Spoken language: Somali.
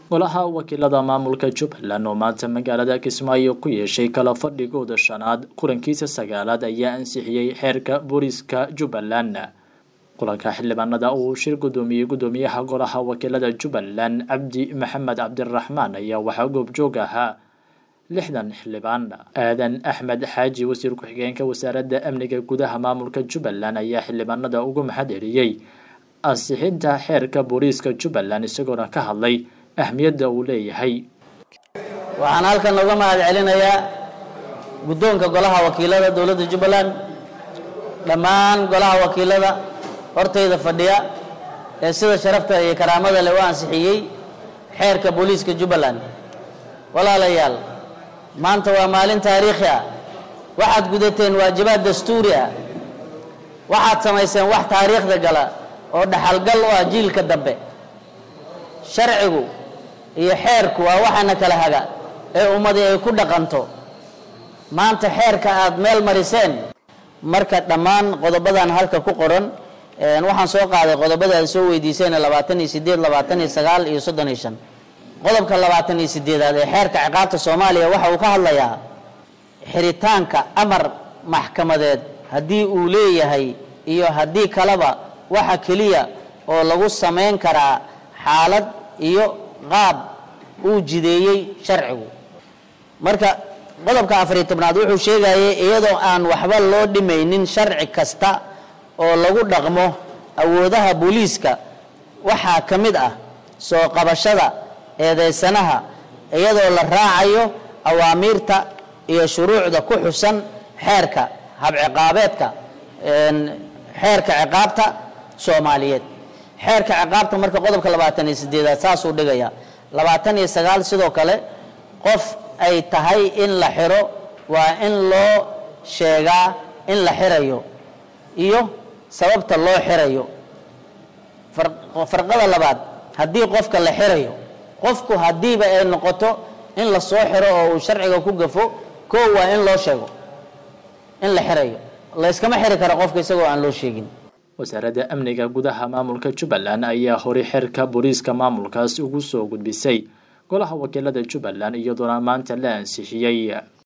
golaha wakiilada maamulka jubbaland oo maanta magaalada kismaayo ku yeeshay kala fadhigooda shanaad kulankiisa sagaalaad ayaa ansixiyey xeerka booliiska jubbaland kulanka xildhibaanada uu shir gudoomiyey gudoomiyaha golaha wakiilada jubbaland cabdi maxamed cabdiraxmaan ayaa waxaa goobjoog ahaa lixdan xildhibaan aadan axmed xaaji wasiir ku-xigeenka wasaaradda amniga gudaha maamulka jubbaland ayaa xildhibaanada ugu mahad celiyey ansixinta xeerka booliiska jubbaland isagoona ka hadlay ahmiyadda uu leeyahay waxaan halkan uga mahad celinayaa guddoonka golaha wakiilada dowladda jubbaland dhammaan golaha wakiilada hortayda fadhiya ee sida sharafta iyo karaamada leh u ansixiyey xeerka booliiska jubbaland walaalayaal maanta waa maalin taariikhi ah waxaad gudateen waajibaad dastuuri ah waxaad samayseen wax taariikhda gala oo dhaxalgal u ah jiilka dambe sharcigu iyo xeerku waa waxaana kala haga ee ummadii ay ku dhaqanto maanta xeerka aad meel mariseen marka dhammaan qodobadan halka ku qoran waxaan soo qaaday qodobada aad soo weydiiseen labaatan iyo sideed labaatan iyo sagaal iyo soddon iyo shan qodobka labaatan iyo sideedaad ee xeerka ciqaabta soomaaliya waxa uu ka hadlayaa xiritaanka amar maxkamadeed haddii uu leeyahay iyo haddii kaleba waxa keliya oo lagu samayn karaa xaalad iyo qaab uu jideeyey sharcigu marka qodobka afariy tobnaad wuxuu sheegayay iyadoo aan waxba loo dhimaynin sharci kasta oo lagu dhaqmo awoodaha booliiska waxaa ka mid ah soo qabashada eedeysanaha iyadoo la raacayo awaamiirta iyo shuruucda ku xusan xeerka habciqaabeedka xeerka ciqaabta soomaaliyeed xeerka ciqaabta marka qodobka labaatan iyo sideedaad saasuu dhigaya labaatan iyo sagaal sidoo kale qof ay tahay in la xiro waa in loo sheegaa in la xirayo iyo sababta loo xirayo farqada labaad haddii qofka la xirayo qofku haddiiba ay noqoto in la soo xiro oo uu sharciga ku gafo koo waa in loo sheego in la xirayo layskama xiri karo qofka isagoo aan loo sheegin wasaaradda amniga gudaha maamulka jubbaland ayaa horay xeerka booliiska maamulkaas ugu soo gudbisay golaha wakiilada jubbaland iyadoona maanta la ansixiyey